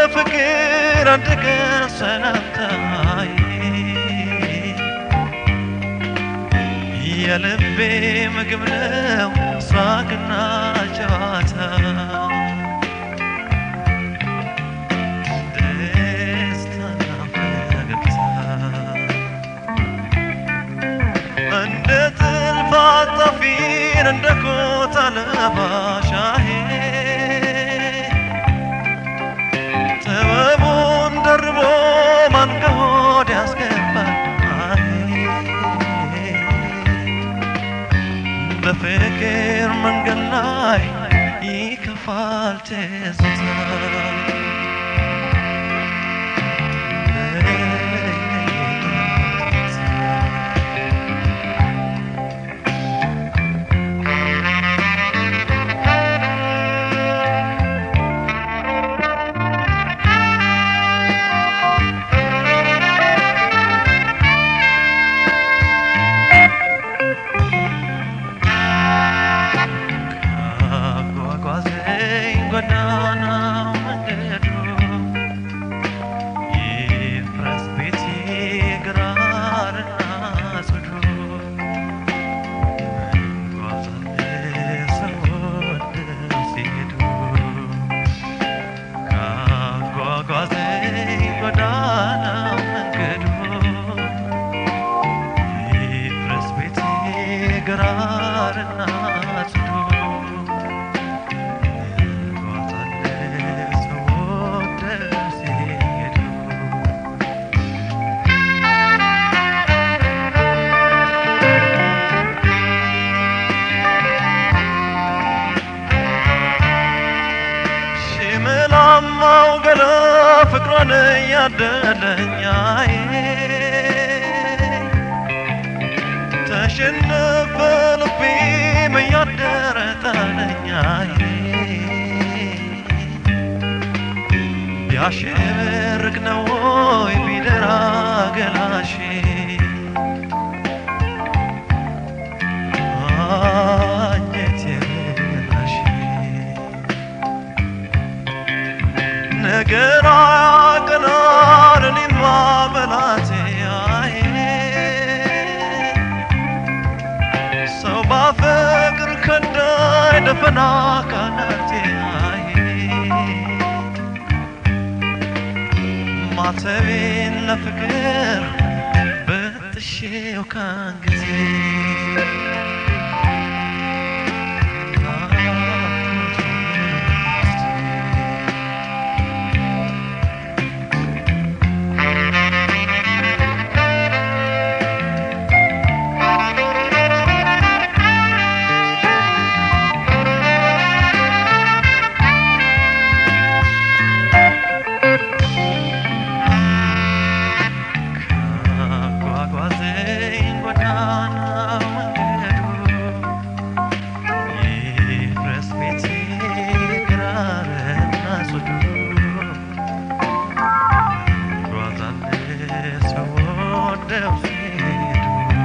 ለፍቅር አንድ ቀን ሰላምታዬ የልቤ ምግብ ነው ሳቅና ጨዋታ ደስታና ፈገግታ እንደ ጥልፍ አጣፊን እንደ ኮታ ለባሻዬ ጥበቡን ደርቦ ማን ከሆድ ያስገባል በፍቅር መንገድ ላይ ይከፋል ትዝታ አጓጓዘኝ ጎዳናው መንገዱ ይፍረስ ቤቴ ግራርና ጽዱ እንጓዛለን ሰወደው ሲሄዱ ካጓጓዘኝ ጎዳናው መንገዱ ይፍረስ ቤቴ ግራርና ጽዱ እንጓዛለን ሰወደው ሲሄዱ ሽምላማው ገላ ፍቅሯን እያደለኛዬ ተሸነፈ ልቤም እያደረ ጣለኛዬ ቢያሸብርቅ ነው ወይ ቢደራ ገላሼ አንጀቴ በላሼ ነገር አያቀናን እኔማ በላቴ አዬ ሰው ባፈቅር ከዳይ ደፈና ካናቴ አዬ ማተቤን ለፍቅር በጥሼው ካንጊዜ ካጓጓዘኝ ጎዳና መንገዱ ይፍረስ ቤቴ ግራርና ጽዱ እንጓዛለን ሰወደው ሲሄዱ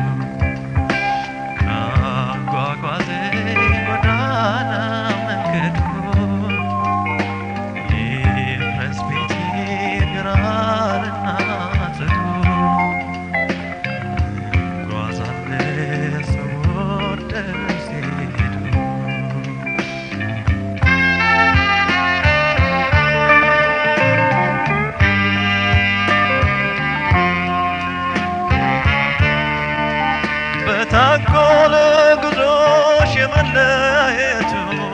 ካጓጓዘኝ ጎዳና መንገዱ ይፍረስ ቤቴ ግራርና ጽዱ እንጓዛለን ሰወደው ሲሄዱ በታጎለ ጉዞሽ የመለየቱ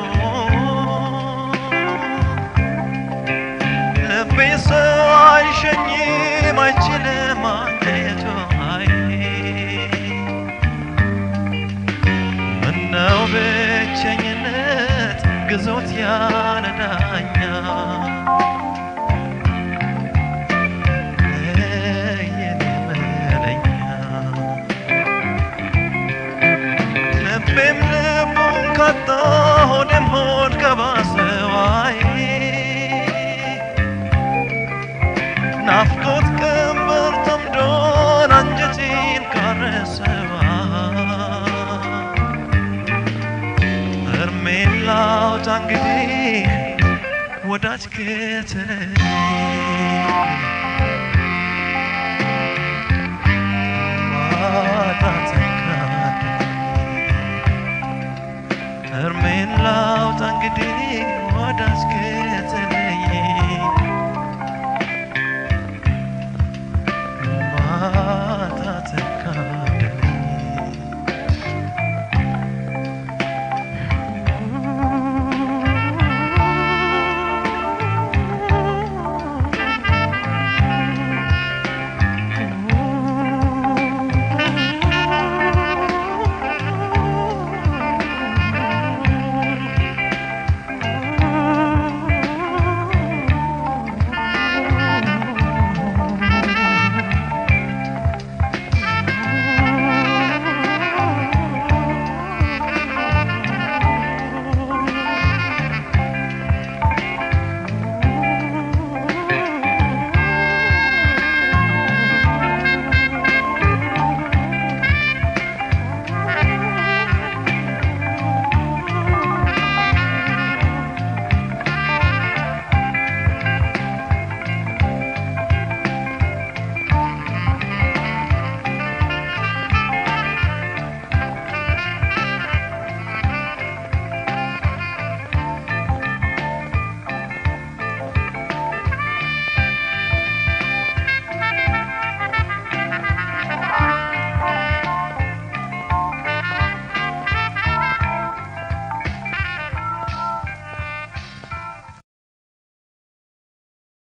ልቤ ሰው አይሸኝም አይችልም ማግኘቱ አይ ምነው ብቸኝነት ግዞት ያለ ዳኛ የኔ መለኛ ልቤም ልቡን ካጣ ሆዴም ሆድ ከባሰዋይ ናፍቆት ቀንበር ተምዶን አንጀቴን ካረሰዋ እርሜን ላውጣ እንግዲህ ወዳጅ ከተለየ ማጣትን ካደለኝ እርሜን ላውጣ እንግዲህ